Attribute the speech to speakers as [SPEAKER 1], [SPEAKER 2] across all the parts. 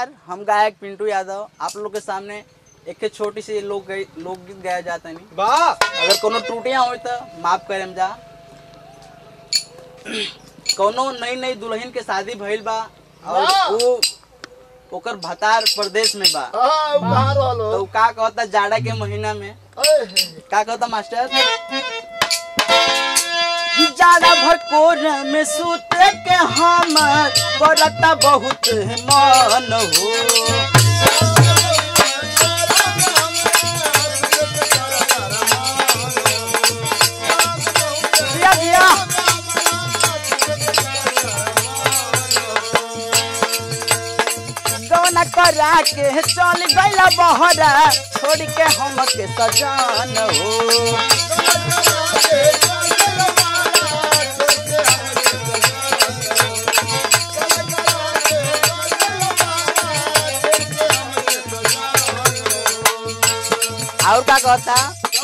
[SPEAKER 1] नमस्कार हम गायक पिंटू यादव आप लोग के सामने एक छोटी सी लोक लोकगीत गाया जाता है
[SPEAKER 2] वाह
[SPEAKER 1] अगर कोनो त्रुटियां हो तो माफ करें जा कोनो नई नई दुल्हन के शादी भइल बा और
[SPEAKER 2] वाह!
[SPEAKER 1] वो ओकर भतार प्रदेश में बा
[SPEAKER 2] हाँ, बाहर वालो
[SPEAKER 1] तो उ का कहता जाड़ा के महीना में
[SPEAKER 2] अरे,
[SPEAKER 1] का कहता मास्टर जाड़ा भर कोर में सूते के हम करता बहुत मन हो दिया दिया गौना करा के चल गईला बहरा छोड़ के हम के सजान हो और का कहता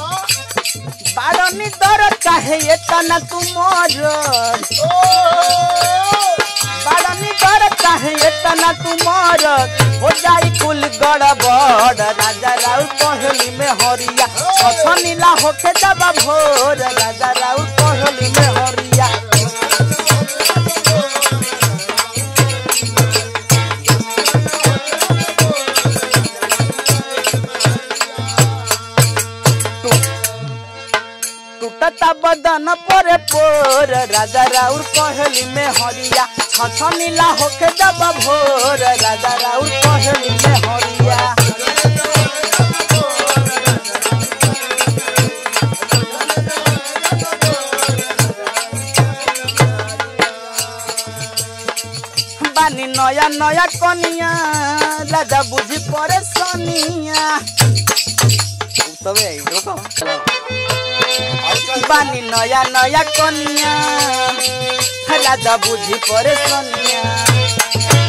[SPEAKER 1] बारनी दर्द काहे ये तना तू मोर बारनी दर्द काहे ये तना तू मोर हो जाई कुल गड़बड़ राजा राउ कहली में हरिया छछ नीला होके जब भोर राजा राउ कहली में हरिया टूटता बदन पोरे पोर राजा राउर कहली में हरिया छछ नीला होके जब भोर राजा राउर कहली में हरिया बानी नया नया कनिया राजा बुझी परे सनिया तबे आई रुको बानी नया नया कनिया राजा बुझी परे सनिया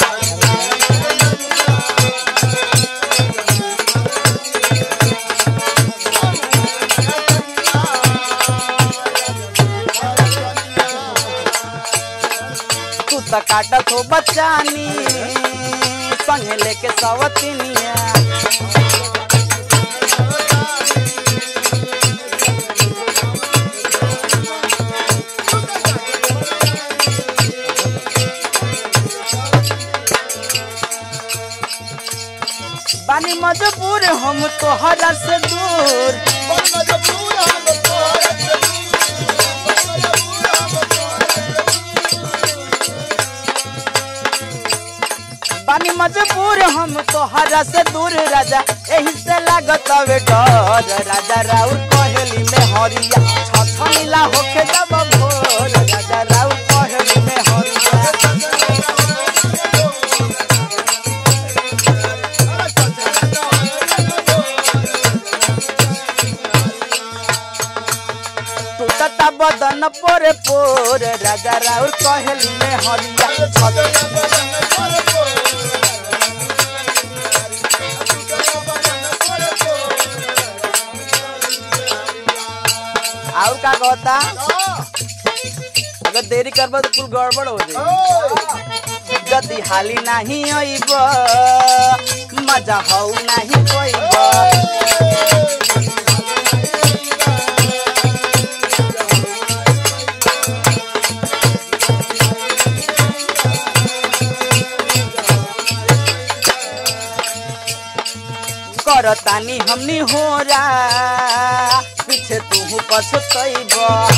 [SPEAKER 1] तू त काटत हो बचानी संगे लेके सवतिनिया बानी मजबूर हम तोहरा से दूर बानी मजबूर हम तोहरा से दूर राजा एही से लागत हवे डर राजा राउर कहली में हरिया छछ नीला होके जब भोर राजा राउर कहली में हरिया टूटता बदन पोरे पोर राजा राउर कहली में हरिया छछ और का कहता अगर देरी करबा तो कुल गड़बड़ हो जाई जदी हाली नहीं आइब मजा हौ नहीं कोइब करतानी हमनी होरा पीछे तू पछतैब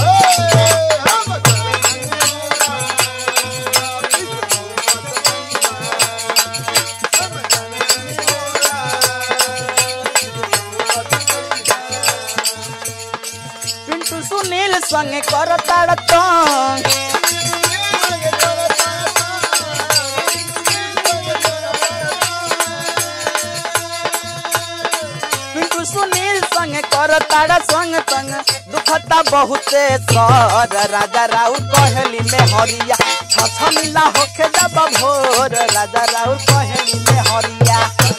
[SPEAKER 1] पिंटू सुनील संगे करताड़ तंग पिंटू सुनील संगे करताड़ संग संग दुखता बहुते सर राजा राउर कहली में हरिया छछ नीला होके जब भोर राजा राउर कहली में हरिया